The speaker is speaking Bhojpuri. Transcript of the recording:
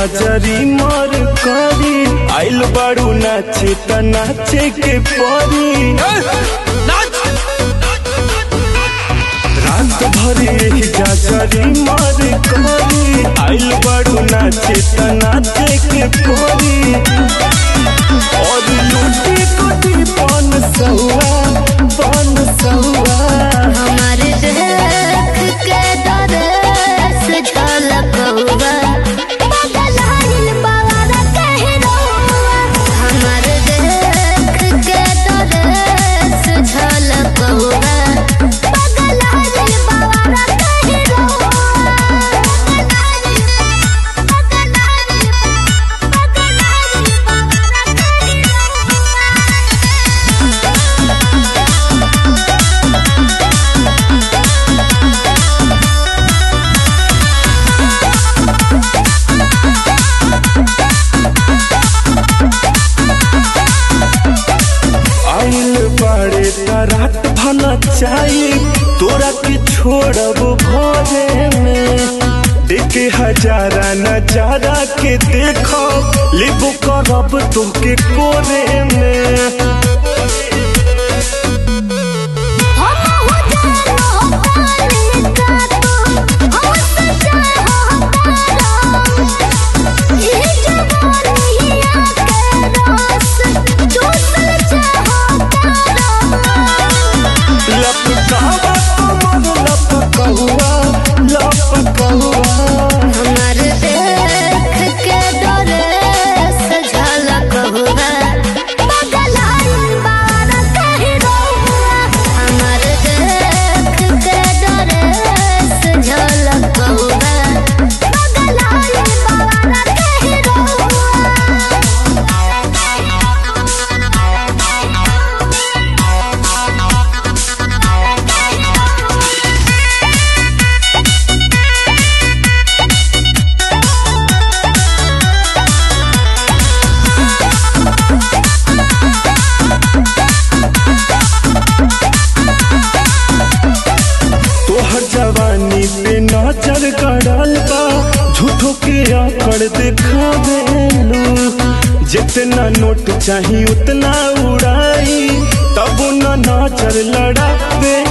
जाजरी मर करी आइल बाड़ू नाचे त नाचे के परी रात भर यही जाजरी मर करी आइल बाड़ू नाचे त नाचे के परी और लूटी कोटी पन सौआ पन सौआ हमार देख के दरस झलकौआ बदलाइल बाबा कहरौआ हमार देख के दरस झलकौआ बदलाइल बाबा कहरौआ आइल बाड़े त रात भला चाही तोरा के छोड़ब भरे में देखे हजारा नजारा के देखो लिबो करब तोके कोरे में हम हो जानो पानी का तो हम सजा हो तारा ये जवानी आके रस चूसल चाहो तारा लपकावा कमर लपकहुआ लपकहुआ हमार देख के डरे से झलक हुआ बदलाइल बार कहरौआ हमार देख के डरे से झलक हुआ बदलाइल बार कहरौआ तोहर जवानी पे नजर गड़ल बा झूठो के आकड़ दिखावेलू जितना नोट चाही उतना उड़ाई तब न नजर लड़ावे